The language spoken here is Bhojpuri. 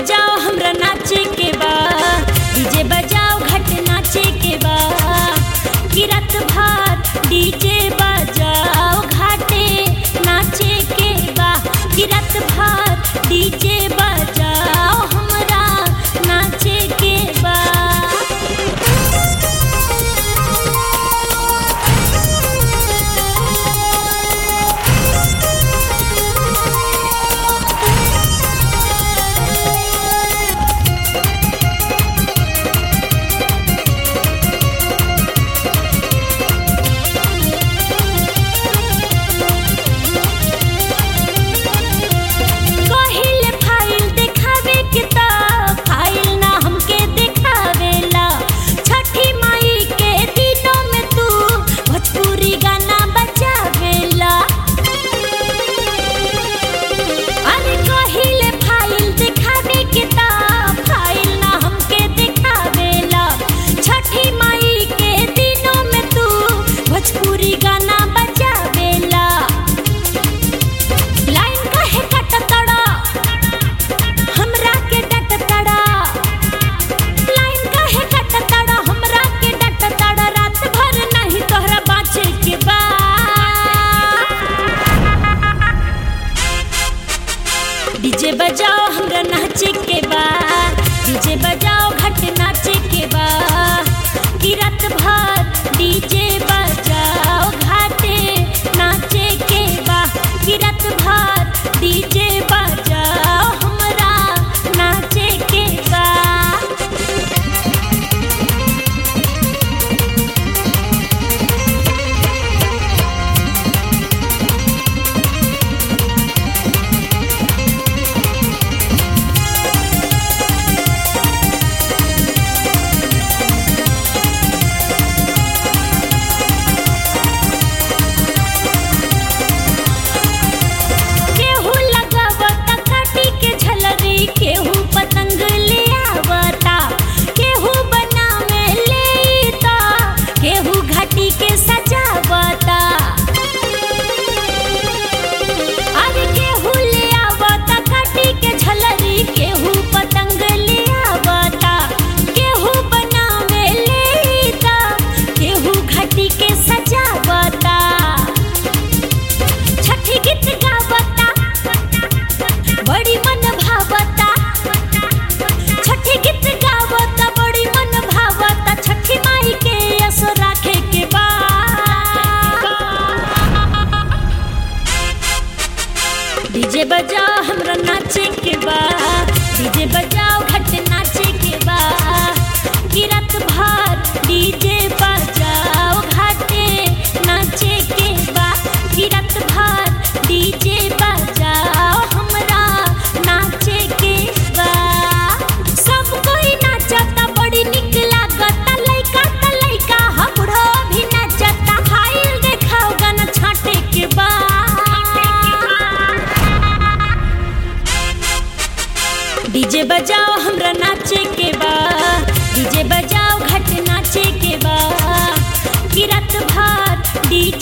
बजाओ हमरा नाचे के बा डीजे बजाओ घट नाचे के बा कि रात भर डीजे बजाओ घाटे नाचे के बा कि रात भर डीजे बजाओ हमरा नाचे के बा कहिले फाइल देखावे के ता फाइल ना हमके देखावेला छठी माई के दिनों में तू भोजपुरी गाना बजावेला अरे कहिले फाइल देखावे के ता फाइल ना हमके देखावेला छठी माई के दिनों में तू भोजपुरी गाना बजावेला लाइन काहे कटतड़ा हमरा के डटतड़ा लाइन काहे कटतड़ा हमरा के डटतड़ा रात भर नहीं तोहरा बाँचे के बा डीजे बजाओ हमरा नाचे के बा डीजे बजाओ घट नाचे के बा कि रात भर डीजे बजाओ घाटे नाचे के बा कि रात भर डीजे बजाओ हमरा नाचे के बा केहू लगावता काटी के झलरी केहू पतंग ले आवता केहू बनावे लेता केहू घाटी के सजावता अरे केहू ले आवता काटी के झलरी केहू पतंग ले आवता केहू बनावे लेता केहू घाटी के सजावता छठी गीत गावता बड़ी मन भावता छठी गीत गावता बड़ी मन भावता छठी माई के असो राखे के बा डीजे बजाओ हमरा नाचे के बा डीजे बजाओ घट नाचे के बा कि रात भर डीजे बजाओ घाटे नाचे के बा कि रात भर डीजे बजाओ हमरा नाचे के बा सब कोई नाचता बड़ी निक लागता लइका त लइका ह बुढ़ो भी नाचता फाइल देखाओ गाना छाटे के बा डीजे बजाओ हमरा नाचे के बा डीजे बजाओ घट नाचे के बा कि रात भर डीजे